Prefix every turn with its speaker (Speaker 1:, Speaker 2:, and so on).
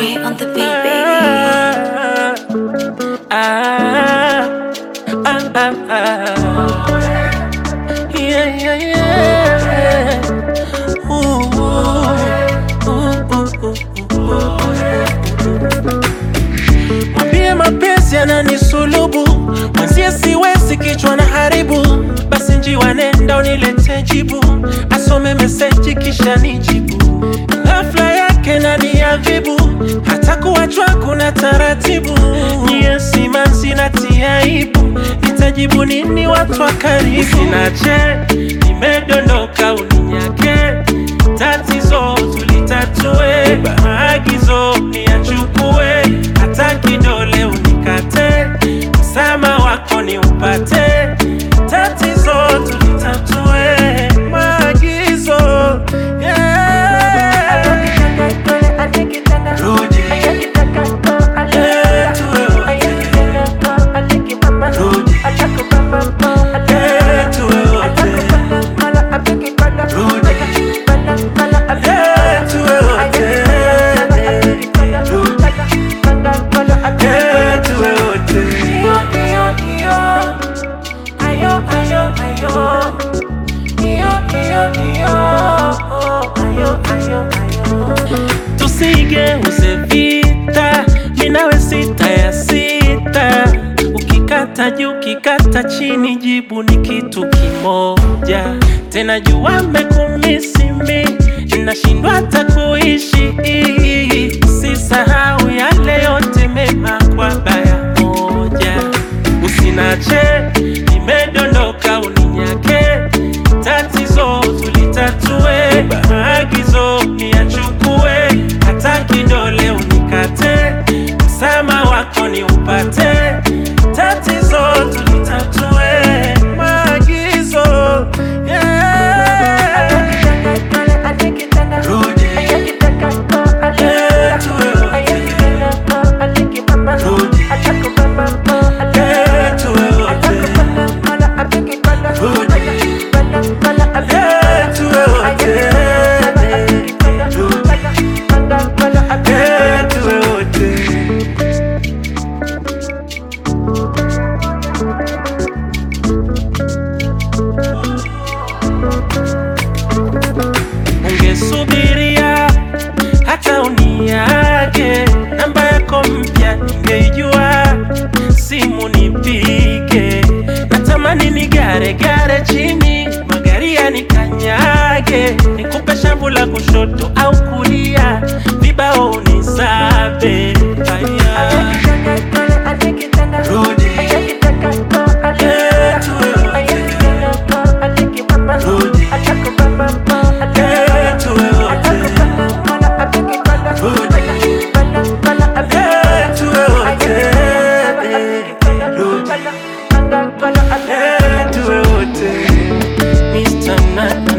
Speaker 1: Dre on the beat, baby.
Speaker 2: Ah, ah, ah, ah. Yeah, yeah, yeah. Ooh, ooh, ooh, ooh, ooh. Mwambie mapenzi yananisulubu, mwenzie siwezi, kichwa na haribu. Basi njiwa, nenda unilete jibu, asome meseji kisha nijibu. Ghafla yake naniadhibu, hata kuachwa kuna taratibu. Niye simanzi natia aibu, nitajibu nini watu wa karibu? Sinache, nimedondoka uninyake, tatizo tulitatue, maagizo niyachukue, hata kidole unikate, msama wako ni upate, tatizo tulitatue, maagizo yeah. Rudi. Eh, tuwe wote. Rudi. Eh, tuwe wote. Rudi. Eh, tuwe wote. Rudi. Eh, tuwe wote. tusigeuze vita, minawe sita ya sita. Ukikata juu, ukikata chini, jibu ni kitu kimoja. Tena jua mekumisimi, nashindwa hata kuishi. Sisahau yale yote mema kwa baya moja. Usinache, nimedondoka uninyake, tatizo tulitatue, maagizo niyachukue, hata kidole unikate, msama wako ni upate, tatizo tulitatue, maagizo yeah. Rudi. Eh, tuwe wote. Rudi. Eh, tuwe wote. Rudi. Eh, tuwe wote. Rudi. Eh, tuwe wote. Ungesubiria hata uniage, namba yako mpya ningeijua, simu nipige, natamani nigare gare chini, magari yanikanyage, nikupe shavu la kushoto au kulia, vibao unisabe. Aya. Rudi. Eh, tuwe wote. Rudi. Eh, tuwe wote. Rudi. Eh, tuwe wote. Rudi. Eh, tuwe wote. Mr. Nana.